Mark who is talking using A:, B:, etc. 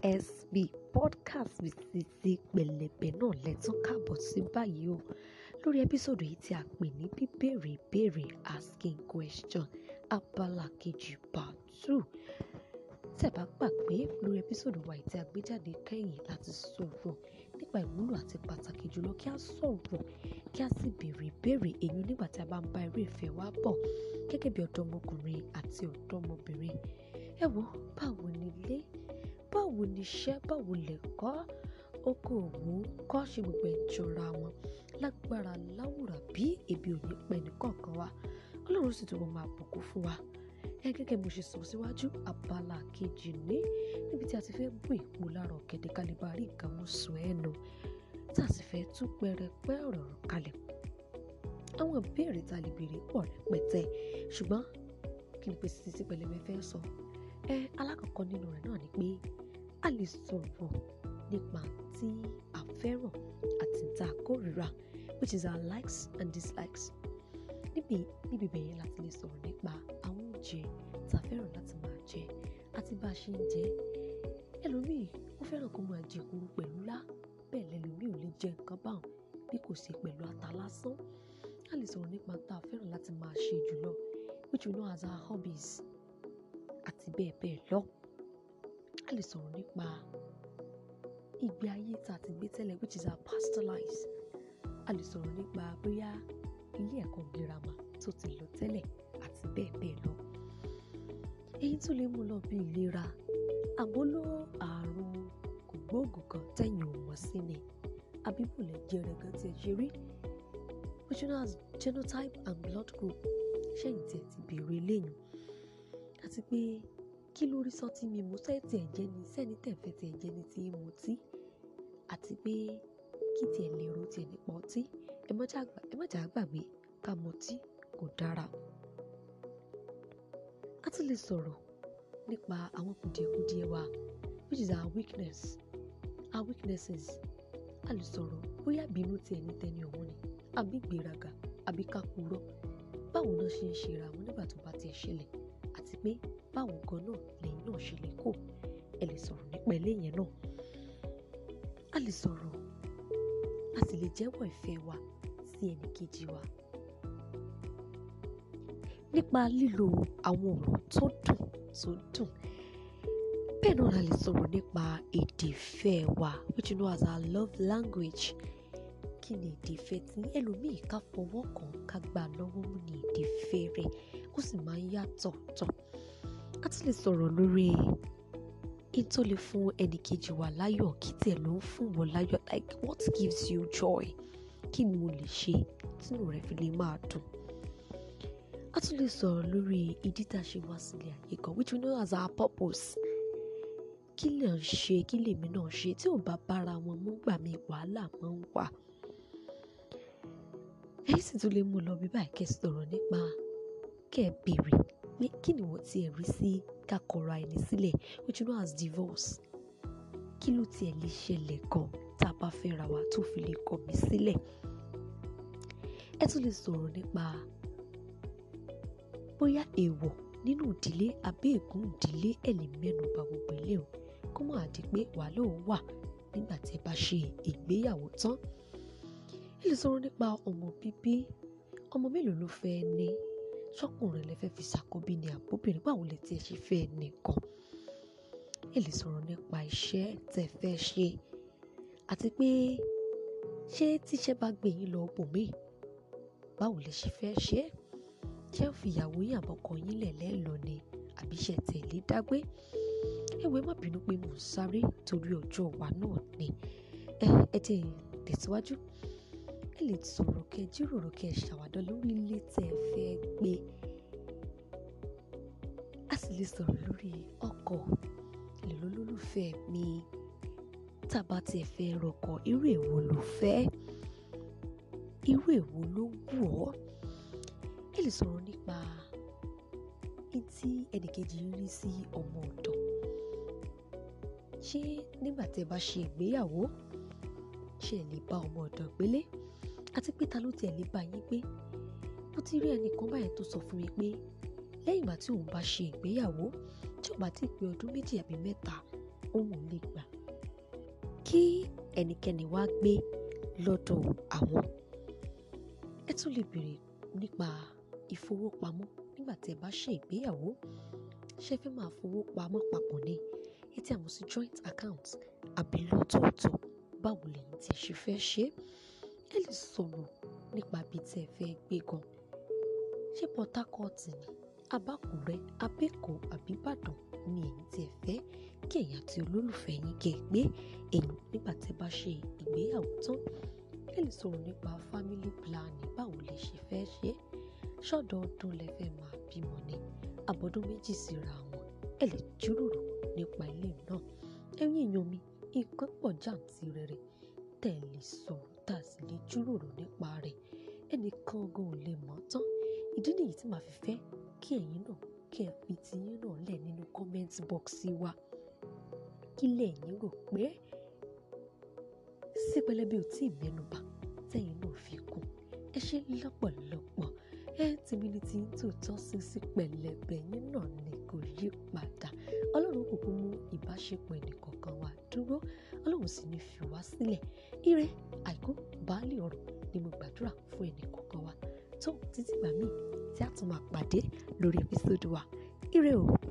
A: PSB podcast with Sisi Pẹ̀lẹ́bẹ̀ náà lẹ́tún káàbọ̀ sí báyìí o lórí ẹ́písòdù yìí tí a pè ní bíbèrè ìbéèrè asking question abala kejì part two tẹ́ bá gbàgbé lórí ẹ́písòdù wa yìí tí a gbé jáde kẹ́yìn láti sọ̀rọ̀ nípa ìwúlò àti pàtàkì jùlọ kí a sọ̀rọ̀ kí a sì béèrè ìbéèrè èyí nígbà tí a bá ń bá eré ìfẹ́ wa bọ̀ gẹ́gẹ́ bí ọ̀dọ́mọkùnrin àti ọ̀dọ́mọbìnrin ẹ wo báwo ni ilé báwo ni iṣẹ́ báwo lẹ̀kọ́ okòòwò kọ́ ṣe gbogbo ẹ̀ jọra wọn lágbára láwùrà bí ebi ò ní pẹ́ nìkọ̀ọ̀kan wa ọlọ́run sì tún máa bùkún fún wa ẹ gẹ́gẹ́ mo ṣe sọ síwájú abala kejì ní níbi tí a ti fẹ́ bù ìpò lára ọ̀gẹ̀dẹ̀ kálíbà rí nǹkan mú sùn ẹnu tá a sì fẹ́ tún pẹrẹpẹ ọ̀rọ̀ kalẹ̀ àwọn ìbéèrè tá a lè béèrè pọ̀ rẹpẹtẹ ṣùgbọ́n kí ni pé Sisi Pẹ̀lẹ́bẹ̀ fẹ́ sọ ẹ alákọ̀ọ́kọ́ nínú rẹ̀ náà ni pé a lè sọ̀rọ̀ nípa tí a fẹ́ràn àti tá a kórìíra which is our likes and dislikes níbi níbi bẹ̀yẹn láti lè sọ̀rọ̀ nípa àwọn oúnjẹ tá a fẹ́ràn láti máa jẹ àti bá a ṣe ń jẹ ẹlòmíì ó fẹ́ràn kó máa jẹ kúrú pẹ̀lú lá bẹ́ẹ̀ lẹ́lòmíì ò lè jẹ nǹkan báwọn bí kò ṣe pẹ̀lú ata lásán a lè sọ̀rọ̀ nípa tá a fẹ́ràn láti máa ṣe jùlọ which we know as our hobbies àti bẹ́ẹ̀ bẹ́ẹ̀ lọ a lè sọ̀rọ̀ nípa ìgbé ayé tá a ti gbé tẹ́lẹ̀ which is our past lives a lè sọ̀rọ̀ nípa bóyá ilé ẹ̀kọ́ girama tó ti lọ tẹ́lẹ̀ àti bẹ́ẹ̀ bẹ́ẹ̀ lọ èyí tó lè mú lọ bí ìlera àbólò àrùn kògbóògùn kan tẹ̀yìn ò mọ̀ sí ni àbíbùlẹ̀ jẹrẹ gan tí ẹ ṣe rí which you know as genotype and blood group ṣẹ́yìn tí ẹ ti béèrè lẹ́yìn àti pé kí ló rí sọtí mímu sẹ́ẹ̀tì ẹ̀jẹ̀ ni sẹ́ni tẹ̀fẹ́ ti ẹ̀jẹ̀ ni ti mu tí àti pé kí tiẹ̀ lè ro tiẹ̀ nípa ọtí ẹ má jà gbàgbé ká mọtí kò dára. a tún lè sọ̀rọ̀ nípa àwọn kùdìẹ̀kudiẹ wa which is our weakness our weaknesses a lè sọ̀rọ̀ bóyá bínú tiẹ̀ ní tẹni ọ̀hún ni àbí gbéraga àbí kákúrọ́ báwo náà ṣe ń ṣe ra wọn nígbà tó bá tiẹ̀ ṣẹlẹ̀ àti pé báwo gan náà lẹ́yìn náà ṣe lè kó ẹ lè sọ̀rọ̀ nípa eléyẹn náà a lè sọ̀rọ̀ a sì lè jẹ́wọ́ ìfẹ́ wa sí ẹnì kejì wa nípa lílo àwọn ọ̀rọ̀ tó dùn tó dùn bẹ́ẹ̀ náà la lè sọ̀rọ̀ nípa èdè ìfẹ́ wa which you know as our love language kí ni èdè ìfẹ́ tí ẹlòmíì ká fọwọ́ kàn ká gbà lọ́wọ́ mú ní èdè ìfẹ́ rẹ̀ ó sì máa ń yàtọ̀ tọ̀ a tún lè sọ̀rọ̀ lórí in tó lè fún ẹnìkejì wa láyọ̀ kí tiẹ̀ ló ń fún wọn láyọ̀ like what gives you joy kí ni mo lè ṣe tínú rẹ̀ fi lè máa dùn a tún lè sọ̀rọ̀ lórí ìdí tá a ṣe wá sílé ayé kan which we know as our purpose kí lè ń ṣe kí lèmi náà ṣe tí ò bá bára wọn mú gbà mí wàhálà máa ń wà èyí sì tún lè mú lọ bí báyìí kẹ́ sọ̀rọ̀ nípa kẹ́ ẹ béèrè pé kí ni wọ́n ti rí sí kakọ̀ra ẹni sílẹ̀ which you know as divorce kí ló tiẹ̀ lè ṣẹlẹ̀ gan tá a bá fẹ́ ra wa tó fi lè kọ̀ mí sílẹ̀ ẹ tún lè sọ̀rọ̀ nípa bóyá èèwọ̀ nínú ìdílé àbí ègún ìdílé ẹ̀ lè mẹ́nu bà gbogbo ilé o kó má di pé wàhálà ò wà nígbà tí ẹ bá ṣe ìgbéyàwó tán ẹ lè sọ̀rọ̀ nípa ọmọ bíbí ọmọ mélòó ló fẹ́ ní sọkùnrin lè fẹ́ fi ṣàkóbí ni àbóbìnrin báwo lè tiẹ̀ ṣe fẹ́ nìkan ẹ lè sọ̀rọ̀ nípa iṣẹ́ tẹ́ fẹ́ ṣe àti pé ṣé tíṣẹ́ bá gbé yín lọ bòmíì báwo lè ṣe fẹ́ ṣe é ṣé ó fi ìyàwó yín àbọ̀kọ yín lẹ̀ lẹ́ẹ̀lọ ni àbí ṣe tẹ̀lé dágbé ẹ̀wẹ̀ má bínú pé mò ń sáré torí ọjọ́ wa náà ni ẹ ẹ ti tẹ̀síwájú ẹ lè sọ̀rọ̀ kẹ jíròrò kẹ ṣàwádọ́ lórí ilé tẹ́ ẹ fẹ́ gbé a sì lè sọ̀rọ̀ lórí ọkọ̀ èlò lólùfẹ́ mi tàbá tiẹ̀ fẹ́ rọkọ̀ irú èwo ló fẹ́ irú èwo ló wù ọ́ ẹ lè sọ̀rọ̀ nípa tí ẹnìkejì ń rí sí ọmọ ọ̀dọ̀ ṣé nígbà tẹ́ bá ṣe ìgbéyàwó ṣe lè bá ọmọ ọ̀dọ̀ gbélé àti pé ta ló tiẹ̀ lè bá yín gbé mo ti rí ẹnìkan báyẹn tó sọ fún mi pé lẹ́yìn ìgbà tí òun bá ṣe ìgbéyàwó tí ò bá ti pé ọdún méjì àbí mẹ́ta òun ò lè gbà kí ẹnikẹ́ni wá gbé lọ́dọ̀ àwọn. ẹ tún lè béèrè nípa ìfowópamọ́ nígbà tí ẹ bá ṣe ìgbéyàwó ṣé ẹ fẹ́ máa fowó pamọ́ papọ̀ ni èyí tí a mọ̀ sí joint account àbí lọ́tọ̀ọ̀tọ̀ báwo lẹ̀yin tí ẹ ṣe fẹ́ ṣe é ẹ lè sọ̀rọ̀ nípa ibi tí ẹ fẹ́ gbé gan ṣé Port Harcourt ni abákùrẹ́ abẹ́kọ̀ àbíbàdàn ni èyí tí ẹ fẹ́ kí ẹ̀yin àti olólùfẹ́ yín kẹ́ ẹ gbé èyí nígbà tí ẹ bá ṣe ìgbéyàwó tán ẹ lè sọ̀rọ̀ nípa family planning báwo lẹ ṣe fẹ́ ṣe é ṣọ́dọọdún lẹ fẹ́ máa bímọ ni àbọ̀dún méjì síra wọn ẹ lè jíròrò nípa ilé náà ẹ̀yin èèyàn mi nǹkan pọ̀ jàǹtìrẹrẹ tẹ́ ẹ lè sọ̀rọ̀ tá a sì lè jíròrò nípa rẹ̀ ẹnìkan gan ò lè mọ̀ tán ìdí nìyí tí màá fi fẹ́ kí ẹ̀yin náà kí ẹ fi tiyín náà lẹ̀ nínú comment box wa kí lẹ̀yin rò pé sí pẹlẹbí ò tí ì mẹ́nubà tẹ́yin náà fi kún ẹ ṣe lọ́pọ̀lọpọ̀ ẹ tèmi ni tí ń tòótọ́ sí sí pẹ̀lẹ́bẹ̀ yín náà ni kò yí padà ọlọ́run kúkú mú ìbáṣepọ̀ ẹnìkọ̀ọ̀kan wa dúró ọlọ́run sì ní fi wá sílẹ̀ ire àìkú baálé ọ̀rọ̀ ni mo gbàdúrà fún ẹnìkọ̀ọ̀kan wa tó títí gbà míì tí a tún máa pàdé lórí ẹpísódù wa ire o.